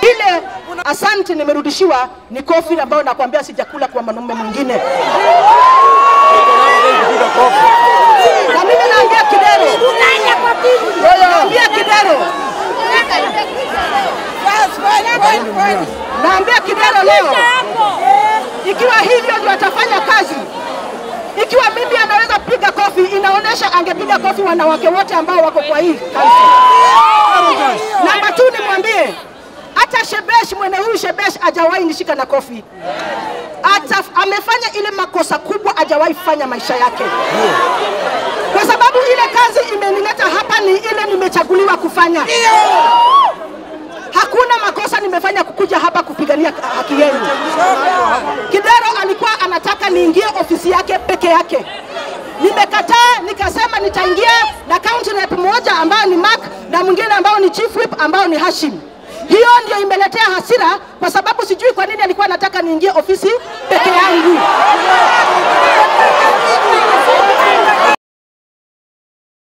Ile asante nimerudishiwa ni kofi ambayo nakwambia sijakula kwa mwanaume mwingine. Na mimi naambia Kidero, naambia Kidero, naambia Kidero leo, ikiwa hivyo ndio atafanya kazi, ikiwa mimi anaweza piga kofi, inaonyesha angepiga kofi wanawake wote ambao wako kwa hii kanisa. Namba tu nimwambie hata Shebesh mwene huyu Shebesh hajawahi nishika na kofi. Hata amefanya ile makosa kubwa hajawahi fanya maisha yake, kwa sababu ile kazi imenileta hapa ni ile nimechaguliwa kufanya. Hakuna makosa nimefanya kukuja hapa kupigania haki yenu. Kidero alikuwa anataka niingie ofisi yake peke yake. Nimekataa, nikasema nitaingia na county rep moja ambayo ni Mark na mwingine ambao ni chief whip ambao ni Hashim. Hiyo ndio imeletea hasira, kwa sababu sijui kwa nini alikuwa anataka niingie ofisi peke yangu.